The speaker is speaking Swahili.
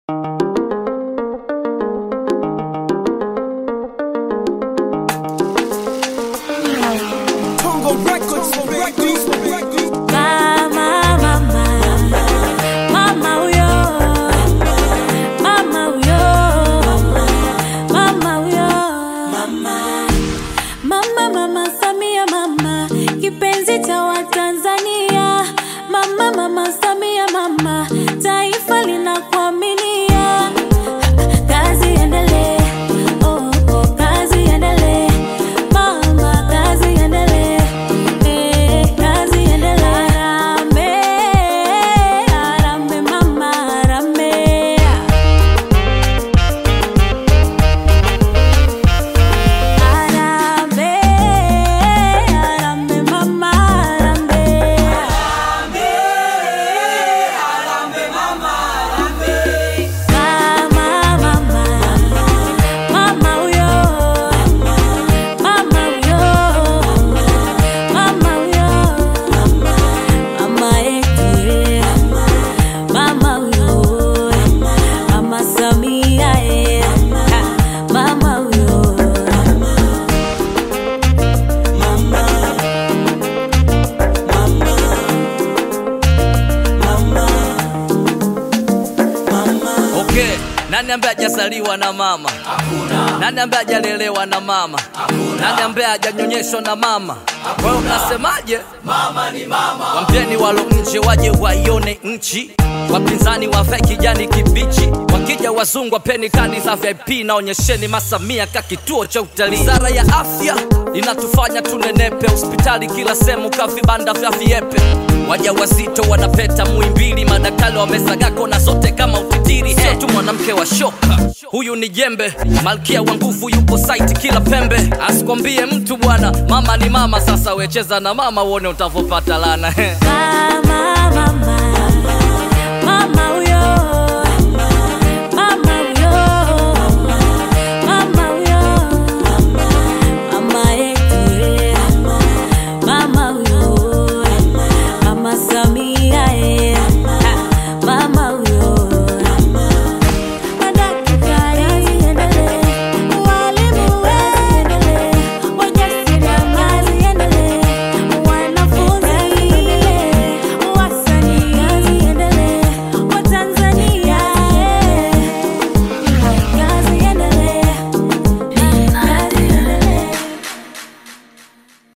Nani ambaye hajazaliwa na mama? Hakuna. Nani ambaye hajalelewa na mama? Hakuna. Nani ambaye hajanyonyeshwa na mama? Kwa hiyo mnasemaje? Mama ni mama. Waambieni walo nje waje waione nchi, wapinzani wavae kijani kibichi, wakija wazungu wapeni kadi za VIP na onyesheni Masamia ka kituo cha utalii. Wizara ya afya inatufanya tunenepe, hospitali kila sehemu ka vibanda vya viepe, waja wazito wanapeta Muhimbili, madaktari wamesagako na zote kama utitiri. Sio tu mwanamke wa shoka, huyu ni jembe, malkia wa nguvu yupo site kila pembe. Asikwambie mtu bwana, mama ni mama. Sasa wecheza na mama uone utavopata lana Mama, mama, mama huyo, mama huyo, mama huyo, mama yetu eh, mama huyo, mama Samia eh,